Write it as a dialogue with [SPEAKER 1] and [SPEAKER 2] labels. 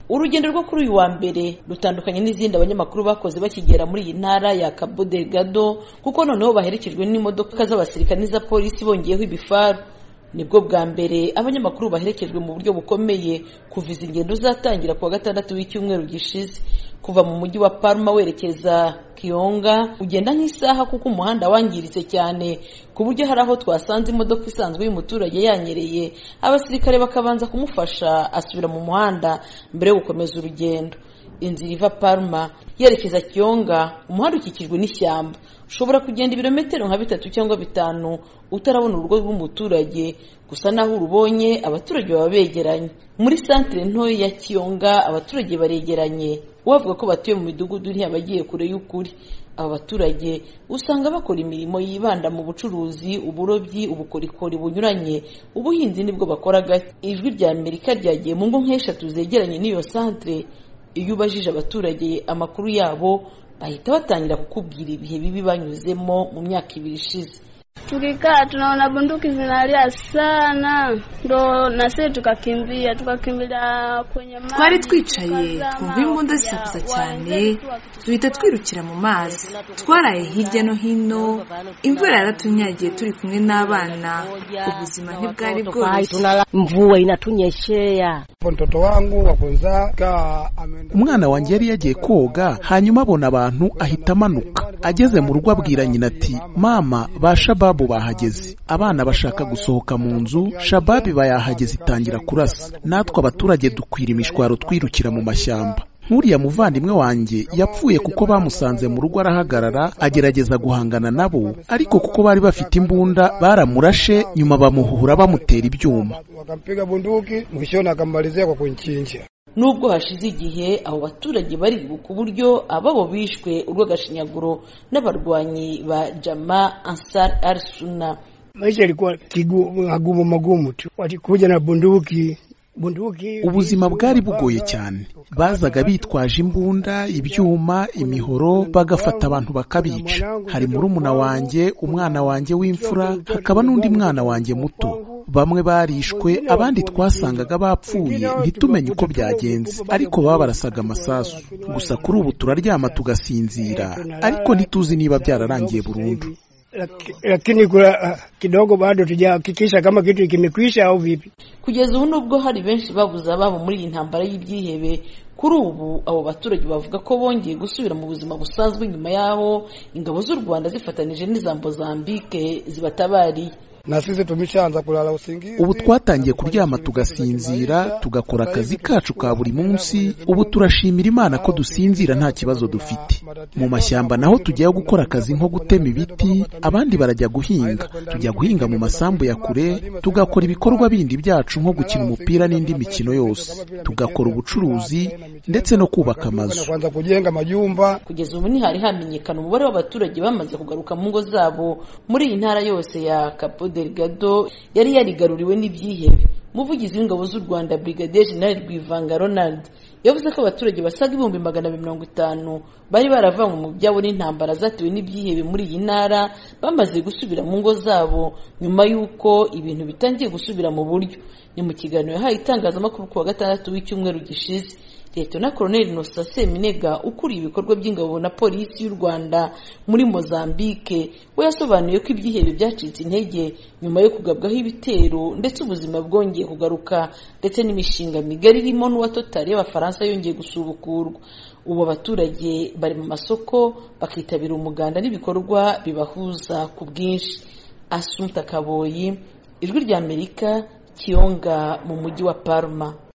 [SPEAKER 1] urugendo rwo kuri uyu wa mbere rutandukanye n'izindi abanyamakuru bakoze bakigera muri iyi ntara ya Cabo Delgado kuko noneho baherekejwe n'imodoka z'abasirikare n'iza polisi bongeyeho ibifaru nibwo bwa mbere abanyamakuru baherekejwe mu buryo bukomeye kuva izi ngendo zatangira kuwa gatandatu w'icyumweru gishize kuva mu mujyi wa Palma werekeza Kiyonga ugenda nk'isaha kuko umuhanda wangiritse cyane ku buryo hari aho twasanze imodoka isanzwe y'umuturage yanyereye abasirikare bakabanza kumufasha asubira mu muhanda mbere yo gukomeza urugendo inzira iva Palma yerekeza Kiyonga umuhanda ukikijwe n'ishyamba ushobora kugenda ibirometero nka bitatu cyangwa bitanu utarabona urugo rw'umuturage gusa naho urubonye abaturage baba begeranye muri santire ntoya ya kiyonga abaturage baregeranye uwavuga ko batuye mu midugudu ntiyabagiye kure y'ukuri aba baturage usanga bakora imirimo yibanda mu bucuruzi uburobyi ubukorikori bunyuranye ubuhinzi nibwo bakora gake ijwi rya amerika ryagiye mu ngo nk'eshatu zegeranye n'iyo santire iyo ubajije abaturage amakuru yabo bahita batangira kukubwira ibihe bibi banyuzemo mu myaka ibiri ishize
[SPEAKER 2] Tukikaa tunaona bunduki zinalia sana, ndo na sisi tukakimbia, tukakimbilia kwenye maji.
[SPEAKER 3] twari twicaye twumva imbunda zisakuza cyane duhita twirukira mu mazi twaraye hirya no hino imvura yaratunyagiye turi kumwe n'abana ubuzima ntibwari bworoshye
[SPEAKER 4] mvua inatunyeshea
[SPEAKER 5] mtoto wangu wa kwanza kaa ameenda
[SPEAKER 6] umwana wanjye yari yagiye koga hanyuma abona abantu ahita amanuka ageze mu rugo abwira nyina ati mama ba shababu bahageze abana bashaka gusohoka mu nzu shababi bayahageze itangira kurasa natwe abaturage dukwira imishwaro twirukira mu mashyamba nk'uriya muvandimwe wanjye yapfuye kuko bamusanze mu rugo arahagarara agerageza guhangana nabo ariko kuko bari bafite imbunda baramurashe nyuma bamuhuhura bamutera ibyuma
[SPEAKER 5] wakampiga bunduki mwishoni akamalizia kwa kunchinja.
[SPEAKER 1] nubwo hashize igihe abo baturage baribuka uburyo ababo bishwe urw'agashinyaguro n'abarwanyi ba jama ansar al suna
[SPEAKER 5] Maisha yalikuwa kigu- magumu magumu tu, walikuja na bunduki bunduki.
[SPEAKER 6] ubuzima bwari bugoye cyane bazaga bitwaje imbunda ibyuma imihoro bagafata abantu bakabica hari murumuna wanjye umwana wanjye w'imfura hakaba n'undi mwana wanjye muto bamwe barishwe abandi twasangaga bapfuye ntitumenye uko byagenze ariko baba barasaga amasasu gusa kuri ubu turaryama tugasinzira ariko ntituzi niba byararangiye burundu
[SPEAKER 5] Laki- Lakini kuna kidogo bado tujahakikisha kama kitu kimekwisha au vipi.
[SPEAKER 1] kugeza ubu nubwo hari benshi babuze ababo muri iyi ntambara y'ibyihebe kuri ubu abo baturage bavuga ko bongeye gusubira mu buzima busanzwe nyuma y'aho ingabo z'u rwanda zifatanije n'iza mozambike zibatabariye
[SPEAKER 5] Na sisi tumeshaanza kulala usingizi.
[SPEAKER 6] ubu twatangiye kuryama tugasinzira tugakora akazi kacu ka buri munsi ubu turashimira imana ko dusinzira nta kibazo dufite mu mashyamba naho tujyayo gukora akazi nko gutema ibiti abandi barajya guhinga tujya guhinga mu masambu ya kure tugakora ibikorwa bindi byacu nko gukina umupira n'indi mikino yose tugakora ubucuruzi ndetse no kubaka amazu
[SPEAKER 5] Kwanza kujenga majumba
[SPEAKER 1] kugeza ubu ntihari hamenyekana umubare w'abaturage bamaze kugaruka mu ngo zabo muri iyi ntara yose ya Capo Delgado yari yarigaruriwe n'ibyihebe umuvugizi w'ingabo z'u Rwanda Brigadier General Rwivanga Ronald yavuze ko abaturage basaga ibihumbi magana abiri mirongo itanu bari baravanywe mu byabo n'intambara zatewe n'ibyihebe muri iyi ntara bamaze gusubira mu ngo zabo nyuma y'uko ibintu bitangiye gusubira mu buryo ni mu kiganiro yahaye itangazamakuru ku wa gatandatu w'icyumweru gishize Liyetona Koloneli Nosa Seminega ukuriye ibikorwa by'ingabo na polisi y'u Rwanda muri Mozambique we yasobanuye ko ibyihebe byacitse intege nyuma yo kugabwaho ibitero ndetse ubuzima bwongeye kugaruka ndetse n'imishinga migari irimo n'uwa Total y'Abafaransa yongeye gusubukurwa ubu abaturage bari mu masoko bakitabira umuganda n'ibikorwa bibahuza ku bwinshi Asumta Kaboyi Ijwi ry'Amerika Kiyonga mu mujyi wa Parma